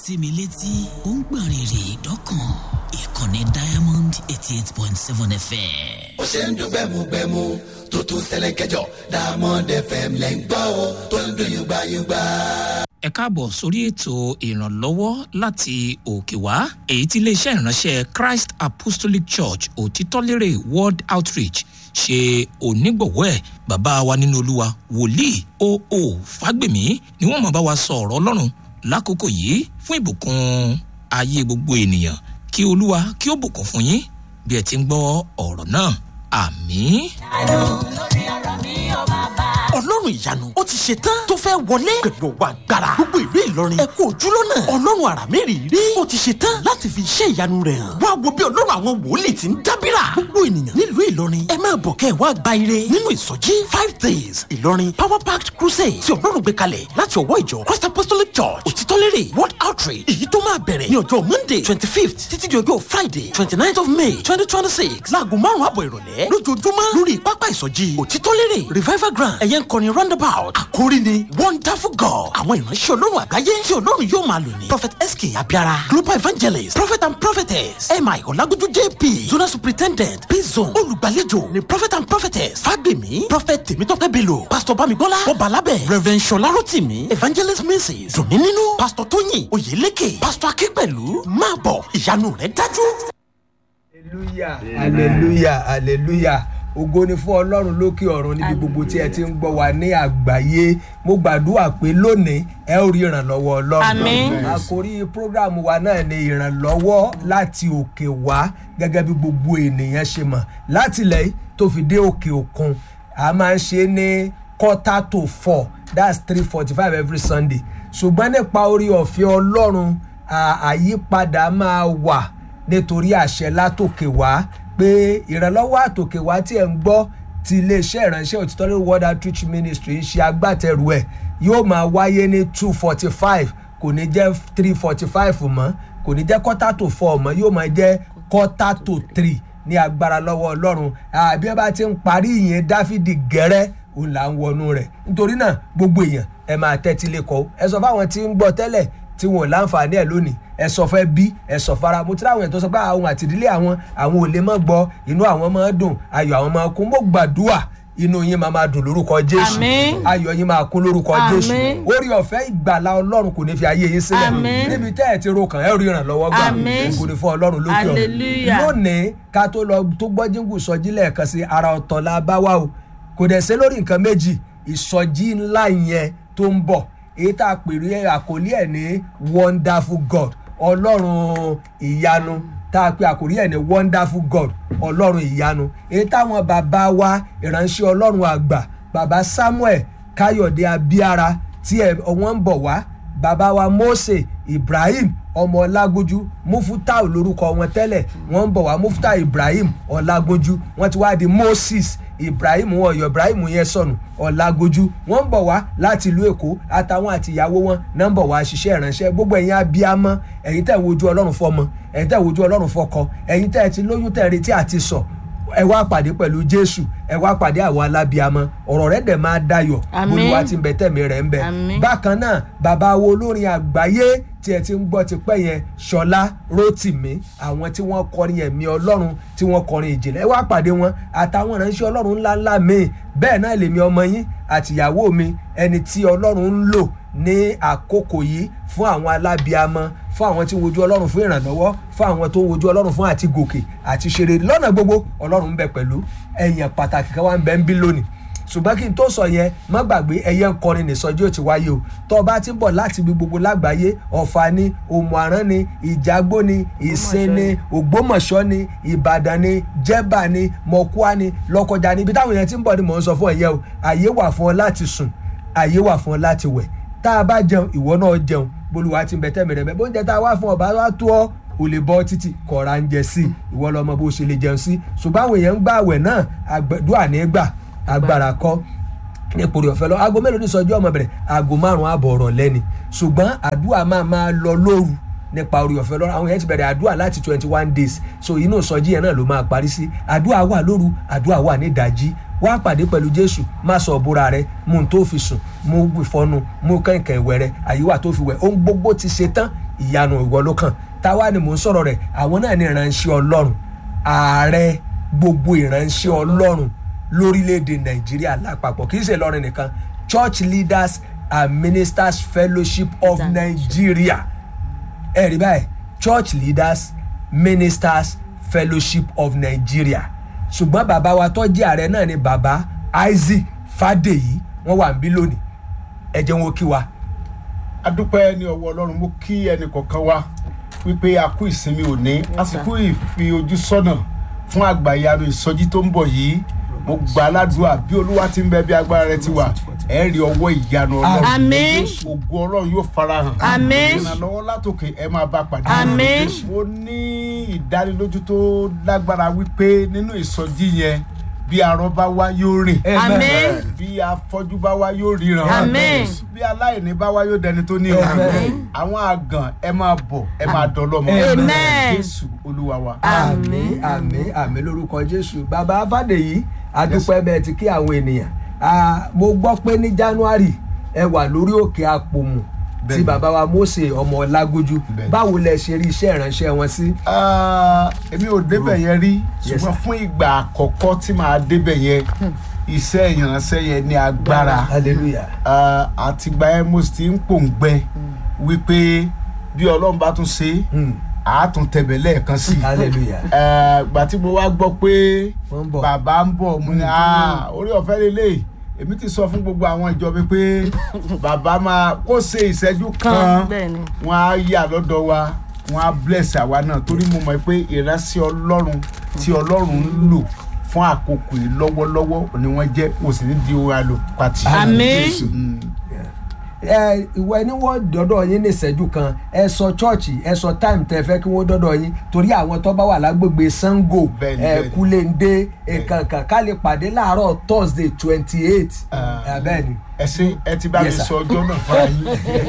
tí mi létí ó ń gbọ̀n rìrì dọ́kàn ìkànnì diamond eighty eight point seven fm. ó ṣe ń dún gbẹmugbẹmu tó tún ṣẹlẹ̀ kẹjọ diamond fm lẹ́ ń gbọ́ o tó ń dún yúgbáyúgbá. ẹ káàbọ̀ sórí ètò ìrànlọ́wọ́ láti òkè wá èyí tí iléeṣẹ́ ìránṣẹ́ christ apostolic church òtítọ́lérè world outreach ṣe onígbọ̀wọ́ ẹ̀ bàbá wa nínú olúwa wòlíì oo fágbèmí ni wọ́n máa bá wa sọ ọ̀rọ̀ ọlọ́run lákòókò yìí fún ìbùkún ayé gbogbo ènìyàn kí olúwa kí ó bùkún fún yín bí ẹ ti ń gbọ́ ọ̀rọ̀ náà àmín. ọlọ́run ìyanu ó ti ṣe tán tó fẹ́ wọlé pẹ̀lú ọwọ́ agbára gbogbo ìlú ìlọrin ẹ kú ojúlọ́nà ọlọ́run àrà mẹ́rìírí ó ti ṣe tán láti fi iṣẹ́ ìyanu rẹ̀ hàn wá wo bí ọlọ́run àwọn wòlíì ti ń dábìrà gbogbo ènìyàn nílùú ìlọrin ẹ máa bọ̀ kẹ́ ẹ wá gba ire nínú ìsọjí five days ìlọrin power packed crusade tí ọlọ́run gbé kalẹ̀ láti ọwọ́ ìjọ christ apostolic church òtítọ́lérè world outreach èyí tó máa bẹ̀rẹ̀ ní ọjọ́ monday twenty fifth títí di ọjọ́ friday twenty ninth of may twenty twenty six láago márùn-ún àbọ̀ ìrọ̀lẹ́ lójoojúmọ́ lórí pápá ìsọjí òtítọ́lérè revival ground ẹ̀yẹ ń kọrin roundabout àkórí ni wonderful god àwọn ìránṣẹ́ ọlọ́run àgbáyé tí ọlọ́run yóò máa lò ní prophet sk abiara global evangelist prophet and prophetess mi ọ̀làgójú jp zona superintendent p-zone olùgbàlejò ni prophet and prophetess fagbemi prophet tèmítọ́pẹ́ bello pastor bamigbọ́lá ọbalábẹ̀ reverend ṣọlá rotimi evangelist mrs domininu pastor tóyìn oyeleke pastor akínpẹ̀lú máa bọ̀ ìyanu rẹ̀ dájú. hallelujah hallelujah hallelujah ògo ni fún ọlọ́run lókè ọ̀run níbi gbogbo tí ẹ ti ń gbọ́ wa ní àgbáyé mo gbàdúrà pé lónìí ẹ ó rí ìrànlọ́wọ́ ọlọ́run Àmín. àkórí prógrámù wa náà ni ìrànlọ́wọ́ láti òkè wá gẹ́gẹ́ bí gbogbo ènìyàn ṣe mọ̀ láti ilẹ̀ tó fi dé òkè òkun a máa ń ṣe é ní quarter to four that's three forty five every sunday ṣùgbọ́n nípa orí ọ̀fẹ́ ọlọ́run à- àyípadà máa wà nítorí àṣẹ látòkè wá pé ìrànlọ́wọ́ àtòkè wá tí ẹ̀ ń gbọ́ ti iléeṣẹ́ ìránṣẹ́ òtítọ́lẹ̀ world outreach ministry ń ṣe agbátẹrù ẹ̀ yóò máa wáyé ní two forty five kò ní jẹ́ three forty five mọ́ kò ní jẹ́ quarter to four mọ́ yóò máa jẹ́ quarter to three ní agbára lọ́wọ́ ọlọ́run àbí ẹ bá ti ń parí ìyẹn dáfídì gẹ́rẹ́ òun là ń wọnú rẹ̀ nítorí náà gbogbo èèyàn ẹ máa tẹ́tí lẹ́kọ̀ọ́ ẹ sọ fáwọn tí ń gbọ́ tẹ́lẹ̀ tí wọn ò láǹfààní ẹ lónìí ẹ sọ fẹ bí ẹ sọ fara mo ti ráwọn ètò sọ pé àwọn àtìdílé àwọn àwọn ò lè mọ gbọ inú àwọn máa dùn ayọ àwọn máa kún mo gbàdúrà inú yín máa máa dùn lórúkọ jésù Àmín. ayọ yín máa kún lórúkọ jésù Àmín. orí ọfẹ ìgbàlá ọlọrun kò ní fi ayé yín sílẹ Àmín. níbi tẹ ẹ ti ro kàn ẹ rí ìrànlọwọ gbà Àmín. kò ní fún ọlọrun lókè ọrun Hallelujah. lónìí ká tó lọ tó gbọ́ jíǹgù sọjí lẹ́ẹ̀kan sí ara ọ̀tọ̀ la bá wá o kò dẹ̀ sí lórí nǹkan méjì ìsọjí ńlá yẹn tó ń bọ̀ èyí tá a pèrè àkórí ẹ̀ ní wonderful god ọlọ́run ìyanu tá a pè àkórí ẹ̀ ní wonderful god ọlọ́run ìyanu èyí táwọn bàbá wa ìránṣẹ́ ọlọ́run àgbà bàbá samuel káyọ̀dé abíára tí ẹ̀ wọ́n ń bọ̀ wá bàbá wa mose ibrahim ọmọ ọlágójú mufutau lorúkọ wọn tẹ́lẹ̀ wọ́n ń bọ̀ wá mufutau ibrahim ọlágójú wọ́n ti wá di moses ibrahim wọn ọyọ ibrahim yẹn sọnù ọlágójú wọ́n ń bọ̀ wá láti ìlú èkó àtàwọn àtìyàwó wọn náà ń bọ̀ wá ṣiṣẹ́ ìránṣẹ́ gbogbo ẹ̀yin abiyamọ ẹ̀yin tẹ̀ wojú ọlọ́run fọmọ ẹ̀yin tẹ̀ wojú ọlọ́run fọkọ ẹ̀yin tẹ̀ ti lóyún tẹ̀ retí àti sọ ẹ wá pàdé pẹ̀lú jésù ẹ wá pàdé àwọn alábíamọ ọ̀rọ̀ rẹ̀ dẹ̀ máa dayọ̀ Àmín. olúwa ti ń bẹ tẹ̀mí rẹ̀ ń bẹ Àmín. bákan náà bàbá wo olórin àgbáyé tí ẹ ti ń gbọ́ ti pẹ́ yẹn ṣọlá rótìmí àwọn tí wọ́n kọrin ẹ̀mí ọlọ́run tí wọ́n kọrin ìjìnlẹ̀ ẹ wá pàdé wọn àtàwọn ìránṣẹ́ ọlọ́run ńláńlá míì bẹ́ẹ̀ náà lèmi ọmọ yín àtìyàwó mi ẹni tí ọlọ́run ń lò ní àkókò yìí fún àwọn alábíamọ fún àwọn tí ń wojú ọlọ́run fún ìrànlọ́wọ́ fún àwọn tó ń wojú ọlọ́run fún àti gòkè àti ṣeré lọ́nà gbogbo ọlọ́run ń bẹ pẹ̀lú ẹ̀yàn pàtàkì kan wá ń bẹ ń bí lónìí ṣùgbọ́n kí n tó sọ yẹn má gbàgbé ẹyẹ ń kọrin nìsọjí ò ti wáyé o tó o bá ti ń bọ̀ láti ibi gbogbo lágbàáyé ọ̀fà ni òmùarán ni ìjágbó ni ìsìn ni ògbómọ̀ṣọ́ ni ìbàdàn ni jẹ́bà ni mọ̀kúá ni lọ́kọjà ni ibi táwọn yẹn ti ń bọ̀ ni mò ń sọ fún ẹ̀yẹ o àyè wà fún ọ láti sùn àyè wà fún ọ láti wẹ̀ tá a bá jẹun ìwọ náà jẹun bolúwa ti ń bẹ tẹ́mi rẹ̀ bẹ́ẹ̀ bó ń jẹ tá a wá fún ọba wa tó ọ o lè bọ́ títì kọ̀ọ̀ra ń jẹ sí ìwọ lọmọ bó ṣe lè jẹun sí ṣùgbọ́n àwọn èèyàn ń gbà àwẹ̀ náà àgbẹ̀dúà ní gbà agbára kọ́ nípòrí ọ̀fẹ́ lọ aago mélòó ní sọjú ọmọ bẹ̀rẹ̀ aago márùn-ún àbọ̀ ọ̀rọ̀ lẹ́ni ṣùgbọ́n àdúrà máa máa lọ lóru nípa orí ọ̀fẹ́ lọ́rọ̀ àwọn yẹn ti bẹ̀rẹ̀ àdúrà láti twenty one days so inú ìsọjí yẹn náà ló máa parí sí àdúrà wà lóru àdúrà wà ní ìdájí wá pàdé pẹ̀lú jésù má sọ òbúra rẹ mú un tó fi sùn mú ìfọnu mú kẹ̀kẹ́ ìwẹ̀ rẹ àyíwá tó fi wẹ̀ ohun gbogbo ti ṣe tán ìyanu ìwọ ló kàn táwa ni mò ń sọ̀rọ̀ rẹ̀ àwọn náà ní ìránṣẹ́ ọlọ́run ààrẹ gbogbo ìránṣẹ́ ọlọ́run lórílẹ̀‐èdè nàìjíríà lápapọ̀ kì í ṣe lọ́rin nìkan church leaders and ministers fellowship of nigeria ẹ̀rí báyìí church leaders ministers fellowship of nigeria ṣùgbọ́n bàbá wa tó jẹ́ ààrẹ náà ni bàbá isaac fàdèyí wọ́n wà ń bí lónìí ẹ jẹ́ wọn kí wa. adúpẹ́ ní ọwọ́ ọlọ́run mú kí ẹnì kọ̀ọ̀kan wá wípé a kú ìsinmi òní àsìkò ìfi ojú sọ́nà fún àgbàyanu ìsọjí tó ń bọ̀ yìí mo gbà ládùúgbà bí olúwa ti ń bẹ bí agbára rẹ ti wà ẹ rí ọwọ́ ìyanu ọlọ́run Àmín. ògo ọlọ́run yóò farahàn Àmín. ìrànlọ́wọ́ látòkè ẹ máa bá pàdé Àmín. mo ní ìdánilójú tó lágbára wípé nínú ìsọjí yẹn bí arọ bá wá yóò rìn Àmín. bí afọ́jú bá wá yóò ríran Àmín. bí aláìní bá wá yóò dẹni tó ní Àmín. àwọn àgàn ẹ máa bọ̀ ẹ máa dọlọ́mọ Amen. jésù olúwa wa. àmì àmì àmì lórúkọ jésù bàbá fàdèyí adúpẹ́ bẹ́ẹ̀ ti kí àwọn ènìyàn Ah, mo gbọ́ pé ní january ẹ wà lórí òkè àpòmù tí Bẹ́ẹ̀ni. bàbá wa mose ọmọ ọlágójú Bẹ́ẹ̀ni. báwo lẹ ṣe rí iṣẹ́ ìránṣẹ́ wọn sí. Ah, èmi ò débẹ̀ yẹn rí Yes, ṣùgbọ́n sir. fún ìgbà àkọ́kọ́ tí màá débẹ̀ yẹn iṣẹ́ ìránṣẹ́ yẹn ní agbára hallelujah Ah, àtìgbà yẹn mo sì ti ń pòǹgbẹ wípé bí ọlọ́run bá tún ṣe Hmm. àátún tẹ̀bẹ̀ lẹ́ẹ̀kan sí i hallelujah Eh, gbà tí mo wá gbọ́ pé Wọ́n ń bọ̀. bàbá ń bọ̀ mo ní "Ah, orí ọ̀fẹ́ lélẹ̀ èmi ti sọ fún gbogbo àwọn ìjọ mi pé bàbá máa kó ṣe ìṣẹ́jú kan bẹ́ẹ̀ni. wọn á yà lọ́dọ̀ wa wọn á bless àwa náà torí mo mọ̀ pé ìránṣẹ́ ọlọ́run tí ọlọ́run ń lò fún àkókò yìí lọ́wọ́lọ́wọ́ ni wọ́n jẹ́ mo sì ní di orin àlò pàtì. Àmín. Mm. ẹ ìwọ ẹni wọ́n dọ́dọ̀ yín ní ìṣẹ́jú kan ẹ sọ chọ́ọ̀chì ẹ sọ táìmù tẹ fẹ́ kí wọ́n dọ́dọ̀ yín torí àwọn tó bá wà lágbègbè sango Bẹ́ẹ̀ni, ẹ bẹ́ẹ̀ni. kúlẹ̀ǹdé ìkànkàn ká lè pàdé láàárọ̀ thursday twenty eight bẹ́ẹ̀ ni ẹ ṣe ẹ ti bá mi Yes, sir. sọ ọjọ́ náà fúnra yín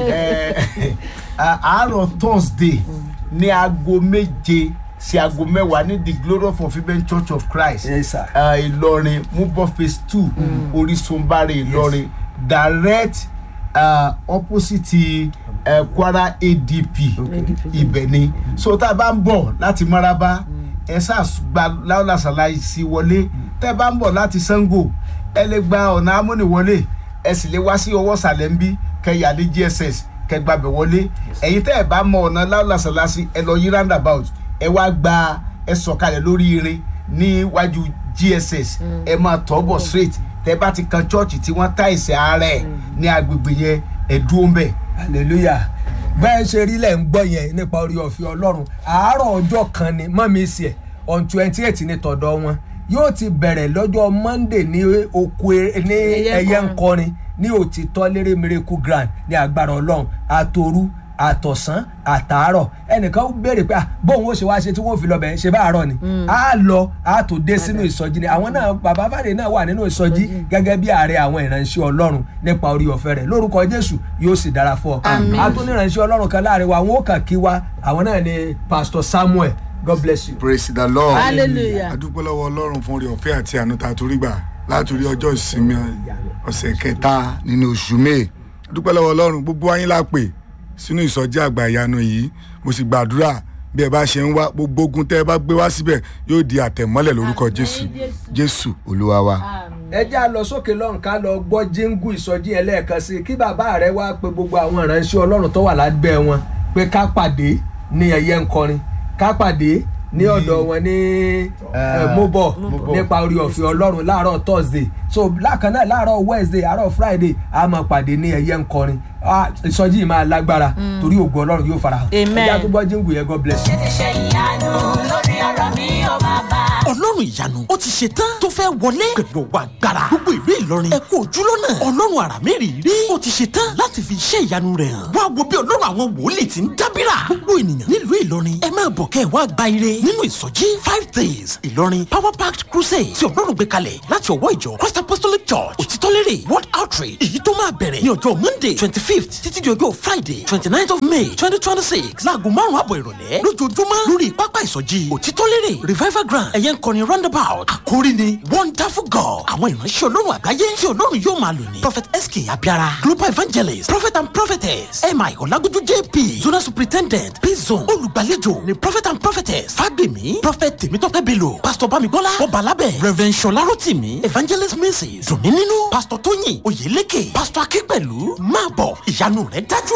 Ẹ, àárọ̀ thursday ní aago méje sí aago mẹ́wàá ní the glory of fulfilment church of christ Yes, sir. Ah, ìlọrin mubọ phase two orísun bari ìlọrin direct uh, opposite uh, kwara adp ibẹ̀ ni so tá a bá ń bọ̀ láti maraba ẹ ṣàgbà láwùlàṣàláìsí wọlé tẹ́ ẹ bá ń bọ̀ láti sango ẹ lè gba ọ̀nà amúniwọlé ẹ sì lè wá sí ọwọ́ sàlẹ̀ ń bí kẹyà ní gss kẹgbàbẹ̀ wọlé ẹ̀yin tẹ́ ẹ bá mọ ọ̀nà láwùlàṣàláìsí ẹ lọ yí roundabout ẹ wá gba ẹ sọ̀kalẹ̀ lórí irin níwájú gss ẹ máa tọ́ bọ̀ straight tẹ́ bá ti kan chọ́ọ̀chì tí wọ́n tá ìsẹ̀ ara ẹ̀ ní agbègbè yẹn ẹ dúró ń bẹ̀. hallelujah bẹ́ẹ̀ ṣe rí lẹ̀ ń gbọ́ yẹn nípa orí ọ̀fẹ́ ọlọ́run àárọ̀ ọjọ́ kan ni mọ́mí sí ẹ̀ on twenty eight ní tọ̀dọ̀ wọn yóò ti bẹ̀rẹ̀ lọ́jọ́ monday ní oko e- ní Ẹyẹ ẹyẹ ńkọrin. ńkọrin ní òtítọ́ lérè miracle grand ní agbára ọlọ́run àtòru àtọ̀sán àtàárọ̀ ẹnìkan béèrè pé ah, bóun ó ṣe wá ṣe tí wọ́n fi lọ bẹ̀ ṣe bá àárọ̀ ni a lọ a tó dé sínú ìsọjí ni àwọn náà bàbá fàdé náà wà nínú ìsọjí gẹ́gẹ́ bí ààrẹ àwọn ìránṣẹ́ ọlọ́run nípa orí ọ̀fẹ́ rẹ̀ lórúkọ jésù yóò sì dára fún ọ Àmín. a tún ní ìránṣẹ́ ọlọ́run kan láàrin wa àwọn ó kàn kí wa àwọn náà ni pastor samuel god bless you. praise the lord Hallelujah. adúpẹ́ lọ́wọ́ ọlọ́run fún orí ọ̀fẹ́ àti àánú tá a torí gbà látòrí ọjọ́ ìsinmi ọ̀sẹ̀ kẹta nínú oṣù may adúpẹ́ lọ́wọ́ ọlọ́run gbogbo ayé la pè sínú ìsọjí àgbà ìyanu yìí mo sì gbàdúrà bí ẹ bá ṣe ń wá gbogbo ogun tẹ́ ẹ bá gbé wá síbẹ̀ yóò di àtẹ̀mọ́lẹ̀ lórúkọ jésù jésù olúwa wa. ẹ já lọ sókè lọ́run ká lọ gbọ́ jíngù ìsọjí yẹn lẹ́ẹ̀kan sí i kí bàbá rẹ wá pe gbogbo àwọn ìránṣẹ́ ọlọ́run tó wà lábẹ́ wọn pé ká pàdé ní ẹyẹ ńkọrin ká pàdé ní ọ̀dọ̀ wọn ní mobọ̀ nípa orí ọ̀fẹ́ ọlọ́run láàárọ̀ thursday so lákan náà láàárọ̀ wednesday àárọ̀ friday a máa pàdé ní ẹyẹ ńkọrin Ah, ìsọjí yìí máa lágbára torí ògo ọlọ́run yóò fara hàn Amen. ẹ já tó gbọ́ jíngù yẹn god bless you. ṣe ìyanu lórí ọ̀rọ̀ mi ò bàbá. ọlọ́run ìyanu ó ti ṣe tán tó fẹ́ wọlé pẹ̀lú ọwọ́ agbára gbogbo ìlú ìlọrin ẹ kú ojúlọ́nà ọlọ́run àrà mẹ́rìírí ó ti ṣe tán láti fi iṣẹ́ ìyanu rẹ̀ hàn wá wo bí ọlọ́run àwọn wòlíì ti ń dábìrà gbogbo ènìyàn nílùú ìlọrin ẹ máa bọ̀ kẹ́ ẹ wá gba ire nínú ìsọjí five days ìlọrin power packed crusade tí ọlọ́run gbé kalẹ̀ láti ọwọ́ ìjọ christ apostolic church òtítọ́lérè world outreach èyí tó máa bẹ̀rẹ̀ ní ọjọ́ monday twenty fifth títí di ọjọ́ friday twenty ninth of may twenty twenty six láago márùn-ún àbọ̀ ìrọ̀lẹ́ lójoojúmọ́ lórí pápá ìsọjí òtítọ́lérè revival ground ẹ̀yẹ ń kọrin kọrin roundabout àkórí ni wonderful god àwọn ìránṣẹ́ ọlọ́run àgbáyé tí ọlọ́run yóò máa lò ní prophet sk abiara global evangelist prophet and prophetess mi ọ̀làgójú jp zona superintendent p-zone olùgbàlejò ni prophet and prophetess fagbemi prophet tèmítọ́pẹ́ bello pastor bamigbọ́lá ọbalábẹ̀ reverend ṣọlá rotimi evangelist mrs dùnmí nínú pastor tóyìn oyèlékè pastor akínpẹ̀lú máa bọ̀ ìyanu rẹ̀ dájú.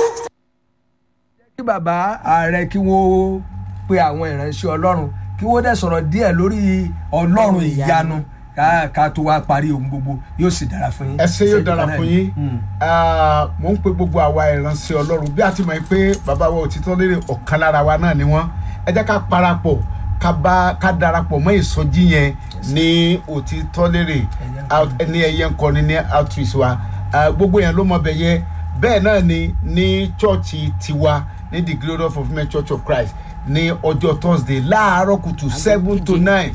kí bàbá ààrẹ kí wọ́n pe àwọn ìránṣẹ́ ọlọ́run kí wọ́n dẹ̀ sọ̀rọ̀ díẹ̀ lórí ọlọ́run ìyanu ká- ká tó wá parí ohun gbogbo yóò sì dára fún yín. ẹ ṣe yóò dára Ìṣẹ́jú kan fún náà yín ni. Mm. Ah, mò ń pe gbogbo àwa ìránṣẹ́ ọlọ́run bí a ti mọ̀ pé bàbá wa òtítọ́ lérè ọ̀kan lára wa náà ni wọ́n ẹ jẹ́ ká parapọ̀ ká bá ká darapọ̀ mọ́ ìsọjí yẹn ní òtítọ́ lérè out- ní ẹyẹ nkọni ní outreach wa Ah, gbogbo yẹn ló mọ bẹ yẹ bẹ́ẹ̀ náà ni ní chọ́ọ̀chì tiwa ní the glory of fulfilment church of christ ní ọjọ́ thursday láàárọ̀ kùtù seven to nine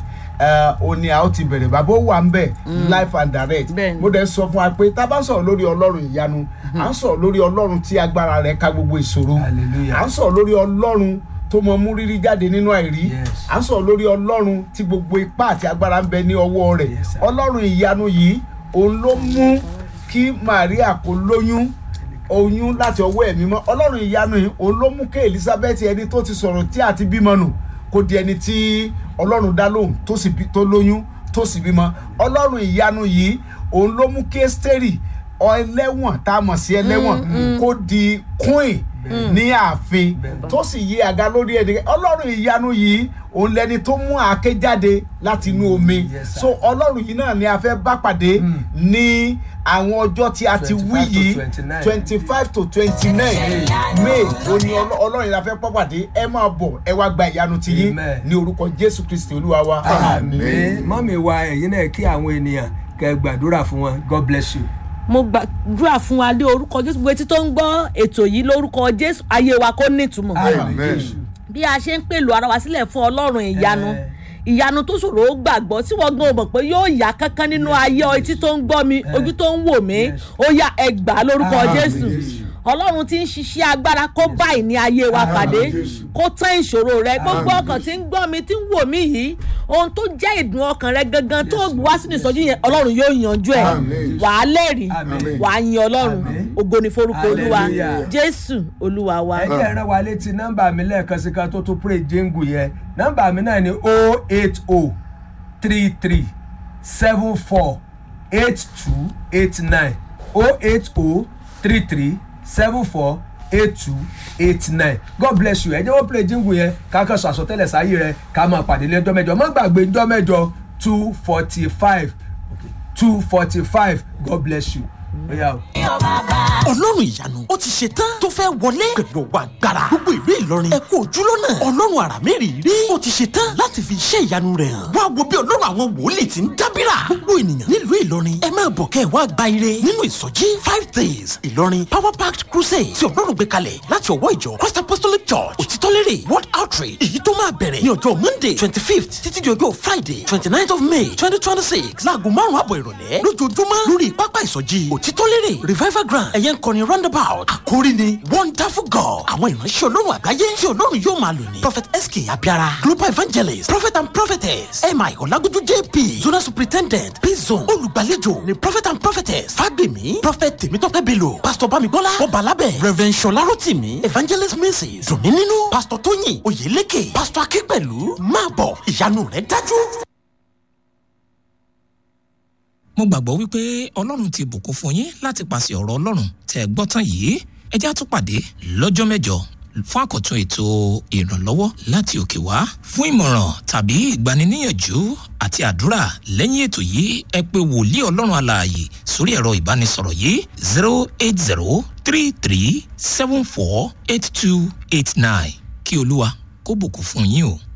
ó ní a ó ti bẹ̀rẹ̀ bàbá ó wà ń bẹ̀ life and direct Bẹ́ẹ̀ni. mo dẹ̀ sọ fún wa pé tá a bá ń sọ̀rọ̀ lórí ọlọ́run ìyanu à ń sọ̀rọ̀ lórí ọlọ́run tí agbára rẹ̀ ka gbogbo ìṣòro Hallelujah. à ń sọ̀rọ̀ lórí ọlọ́run tó mọ mú rírí jáde nínú àìrí Yes. à ń sọ̀rọ̀ lórí ọlọ́run tí gbogbo ipá àti agbára ń bẹ ní ọwọ́ rẹ̀ Yes, sir. ọlọ́run ìyanu yìí òun ló mú kí maria kó lóyún oyún láti ọwọ́ ẹ̀mí mọ́ ọlọ́run ìyanu yìí òun ló mú kí elizabeth ẹni tó ti sọ̀rọ̀ tí àti bímọ nù kó di ẹni tí ọlọ́run dá lóhùn tó sì bí- tó lóyún tó sì bímọ ọlọ́run ìyanu yìí òun ló mú kí ẹ́sítẹ́rì ẹlẹ́wọ̀n tá a mọ̀ sí ẹlẹ́wọ̀n kó di queen ní ààfin tó sì yí àga lórí ẹni ọlọ́run ìyanu yìí òun lẹni tó mú àáké jáde láti inú omi Yes, sir. so ọlọ́run yìí náà ni a fẹ́ bá pàdé ní àwọn ọjọ́ tí a ti wí 25 to yìí 29. twenty five to twenty nine may òní ọlọ́- ọlọ́run yìí la fẹ́ bá pàdé ẹ máa bọ̀ ẹ wá gba ìyanu ti yín Amen. ní orúkọ jésù kristi olúwa wa. àmì mọ́mí wa ẹ̀yin náà kí àwọn ènìyàn kẹ́ gbàdúrà fún wọn god bless you. mo gbàdúrà fún wa lé orúkọ jésù gbogbo etí tó ń gbọ́ ètò yìí lórúkọ jésù ayé wa kó nítumọ̀ Amen. bí a ṣe ń pèlò ara wa sílẹ̀ fún ọlọ́run ìyanu Eh. ìyanu tó ṣòro ó gbàgbọ́ tí wọ́n gan mọ̀ pé yóò yá kankan nínú ayé ọ etí tó ń gbọ́ mi ojú tó ń wò mí Yes. ó yá ẹgbàá lórúkọ Amen. jésù ọlọ́run ti ń ṣiṣẹ́ agbára kó báyìí ní ayé wa pàdé kó tán ìṣòro rẹ gbogbo ọkàn tí ń gbọ́ mi tí ń wò mí yìí ohun tó jẹ́ ìdùn ọkàn rẹ gangan tó wá sínú ìsọjí yẹn ọlọ́run yóò yanjú ẹ̀ Amen. wàá lẹ́rìí Amen. wàá yin ọlọ́run Amen. ògo ni forúkọ olúwa Hallelujah. jésù olúwa wa. ẹ jẹ́ ẹ̀rọ wa létí nọ́mbà mi lẹ́ẹ̀kan sí ká tó tún pray jéngù yẹn nọ́mbà mi náà ni o eight o three three seven four eight two eight nine o eight o three three seven four eight two eight nine god bless you ẹ jẹ́ wọ́n play jéngù yẹn ká kàn sọ àsọtẹ́lẹ̀ sáyé rẹ ká máa pàdé lẹ́jọ́ mẹ́jọ má gbàgbé ńjọ́ mẹ́jọ two forty five two forty five god bless you. Ó yá o. ọlọ́run ìyanu ó ti ṣe tán tó fẹ́ wọlé pẹ̀lú ọwọ́ agbára gbogbo ìlú ìlọrin ẹ kú ojúlọ́nà ọlọ́run àrà mẹ́rìírí ó ti ṣe tán láti fi iṣẹ́ ìyanu rẹ̀ hàn wá wo bí ọlọ́run àwọn wòlíì ti ń dábìrà gbogbo ènìyàn nílùú ìlọrin ẹ máa bọ̀ kẹ́ ẹ wá gba ire nínú ìsọjí five days ìlọrin power packed crusade tí ọlọ́run gbé kalẹ̀ láti ọwọ́ ìjọ christ apostolic church òtítọ́lérè world outreach èyí tó máa bẹ̀rẹ̀ ní ọjọ́ monday twenty fifth títí di ọjọ́ friday twenty ninth of may twenty twenty six láago márùn-ún àbọ̀ ìrọ̀lẹ́ lójoojúmọ́ lórí pápá ìsọjí òtítọ́lérè revival ground ẹ̀yẹ ń kọrin roundabout àkórí ni wonderful god àwọn ìránṣẹ́ ọlọ́run àgbáyé tí ọlọ́run yóò máa lò ní prophet sk abiara global evangelist prophet and prophetess mi ọ̀làgójú jp zona superintendent p-zone olùgbàlejò ni prophet and prophetess fagbemi prophet tèmítọ́pẹ́ bello pastor bamigbọ́lá ọbalábẹ̀ reverend ṣọlá rotimi evangelist mrs dùnmí nínú pastor tóyìn oyèlékè pastor akínpẹ̀lú máa bọ̀ ìyanu rẹ̀ dájú. mo gbàgbọ́ wípé ọlọ́run ti bùkún fún yín láti pàṣẹ ọ̀rọ̀ ọlọ́run tẹ́ ẹ gbọ́ tán yìí ẹ já tún pàdé lọ́jọ́ mẹ́jọ fún àkọ́tún ètò ìrànlọ́wọ́ láti òkè wá fún ìmọ̀ràn tàbí ìgbaniníyànjú àti àdúrà lẹ́yìn ètò yìí ẹ pé wòlíì ọlọ́run alààyè sórí ẹ̀rọ ìbánisọ̀rọ̀ yìí zero eight zero three three seven four eight two eight nine kí olúwa kó bùkún fún yín o.